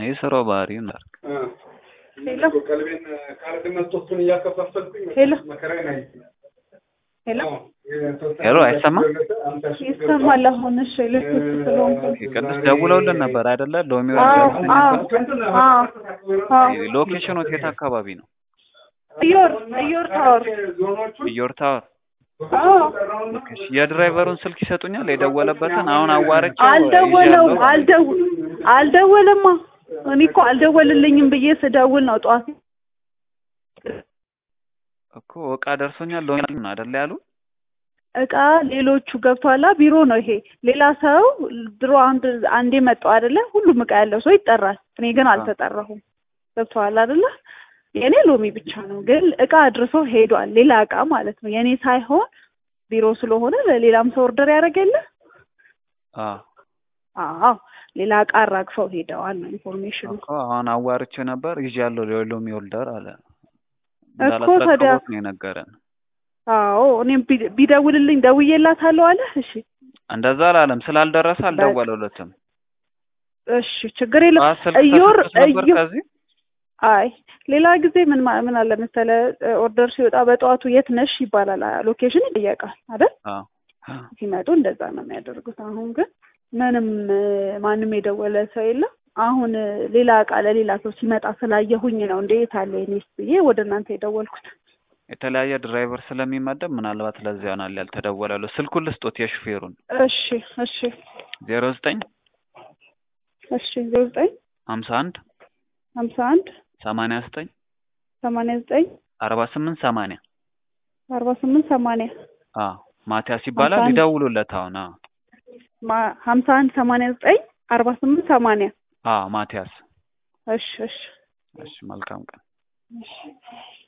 የስራው ባህሪ ነው። ሄሎ ቀልቤን ካርድ መስጠቱን እያከፋፈልኩኝ ሄሎ መከራዬን አይ ሄሎ ሄሎ አይሰማም? ይሰማል። አሁን እሺ፣ ልክ ስለሆንኩ ቅዱስ ደውለውልን ነበር አይደለ? ሎሚ አዎ ወርደር አዎ አዎ አዎ ሎኬሽኑ የት አካባቢ ነው? እዮር እዮር ታወር ኢዮር ታወር። አዎ እሺ፣ የድራይቨሩን ስልክ ይሰጡኛል? የደወለበትን አሁን አዋርቼው አልደወለው ይዣለሁ። አልደው አልደወለማ እኔ እኮ አልደወልልኝም ብዬ ስደውል ነው ጠዋት እኮ እቃ ደርሶኛል ሎሚ ነው አይደለ ያሉ? እቃ ሌሎቹ ገብቷላ ቢሮ ነው ይሄ ሌላ ሰው ድሮ አንድ አንዴ መጣው አይደለ ሁሉም እቃ ያለው ሰው ይጠራል እኔ ግን አልተጠራሁም ገብቷል አይደለ የእኔ ሎሚ ብቻ ነው ግን እቃ አድርሶ ሄዷል ሌላ እቃ ማለት ነው የእኔ ሳይሆን ቢሮ ስለሆነ ለሌላም ሰው ኦርደር ያደረገለ አዎ አዎ ሌላ እቃ አራግፈው ሄደዋል ነው ኢንፎርሜሽኑ እኮ አሁን አዋርቼው ነበር ይዣለሁ ሎሚ ወልደር አለ። እኮ ታዲያ እንዳላስረከቡት ነው የነገረን። አዎ እኔም ቢ- ቢደውልልኝ ደውዬላታለሁ አለ እሺ እንደዛ አላለም። ስላልደረሰ አልደወለለትም። እሺ ችግር የለም ጠዋት ስልክ እዮር ተሰጥቶት ነበር እዮ- ከዚህ አይ ሌላ ጊዜ ምን ማ- ምን አለ መሰለ ኦርደር ሲወጣ በጠዋቱ የት ነሽ ይባላል ሎኬሽን ይጠየቃል አይደል አዎ ሲመጡ እንደዛ ነው የሚያደርጉት አሁን ግን ምንም እ፣ ማንም የደወለ ሰው የለም አሁን እ፣ ሌላ እቃ ለሌላ ሰው ሲመጣ ስላየሁኝ ነው እንደ የት አለ የኔስ ብዬ ወደ እናንተ የደወልኩት የተለያየ ድራይቨር ስለሚመደብ ምናልባት ለዚያ ይሆናል ያልተደወለለው። ስልኩን ልስጦት የሹፌሩን እሺ እሺ ዜሮ ዘጠኝ እሺ ዜሮ ዘጠኝ ሀምሳ አንድ ሀምሳ አንድ ሰማንያ ዘጠኝ ሰማንያ ዘጠኝ አርባ ስምንት ሰማንያ አርባ ስምንት ሰማንያ አዎ ማቲያስ ይባላል። ሀምሳ አንድ ይደውሉለት አሁን። አዎ ማ- ሀምሳ አንድ ሰማንያ ዘጠኝ አርባ ስምንት ሰማንያ አዎ ማቲያስ። እሺ እሺ እሺ መልካም ቀን። እሺ